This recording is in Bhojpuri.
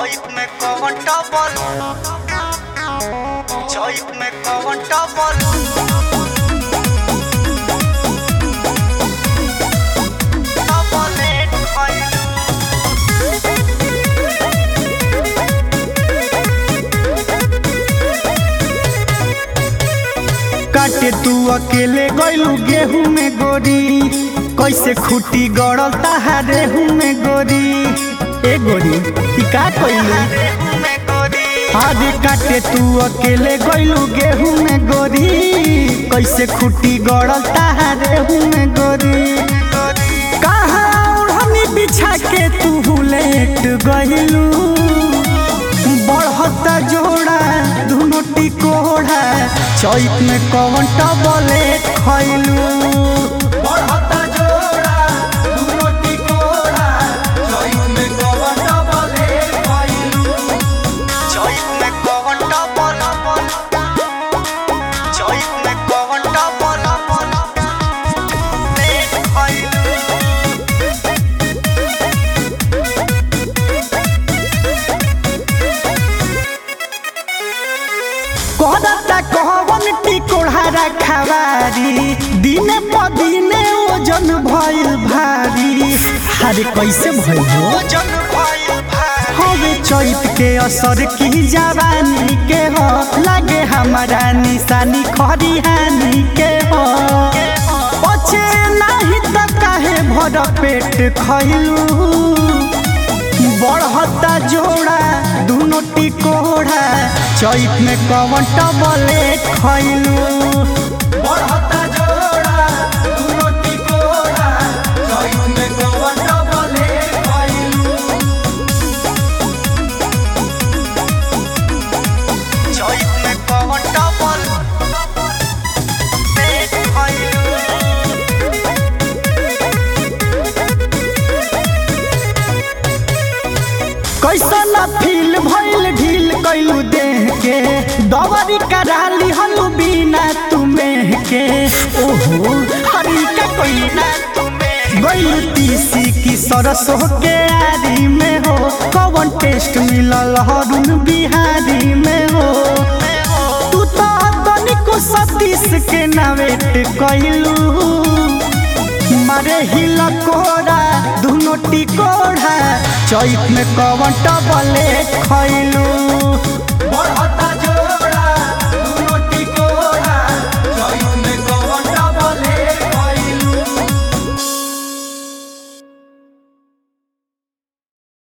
चौक में कौन टबल चौक में कौन टबल टबलेट खइलू काटे तू अकेले गइलू गेहूं में गोरी कैसे खुटी गड़ल ताहारे हूँ में गोरी ए गोरी ई का कइलू रेहू में गोरी आगे काटे तू अकेले गइलू गेहूं में गोरी कैसे खुटी गड़ल ताहारे हूँ में गोरी कहाँ ओढ़नी बिछा के तू लेट गइलू बढ़ता जोड़ा दुनो टिकोड़ा चैत में कौन टबले खइलू बढ़ता जोड़ा दुनो टिकोड़ा चैत में कौन टबले खइलू चौक में कौन टबल चौक में कौन टबल लेट खइलू कहता कहवन टिकोड़ा रखवारी दिने प दिने ओजन भइल भारी अरे कैसे भइल हो जन भइल भाई हवे चैत के असर की जवानी के हो लागे हमारा निशानी खरिहानी के हो पछे नाही त काहे भर पेट खइलू बढ़ता जोड़ा दुनो टिकोड़ा चैत में कवन टबले खइलू बढ़ता जोड़ा दुनो टिकोड़ा चैत में कवन टबले खइलू चौक में कौन टबल लेट खइलू कैसन फील भइल ढील कैलू देह के दवरी कराली हलू बिना तुम्हें के ओहो हरी का कोई ना गइल तीसी की सरसों के आरी में हो कवन टेस्ट मिलल हरुण बिहारी में हो तू तो तनिको सतीश के नावेट कैलू मारे हिल कोड़ा दुनो टिकोड़ा चैत में कवन टबले खइलू बढ़ता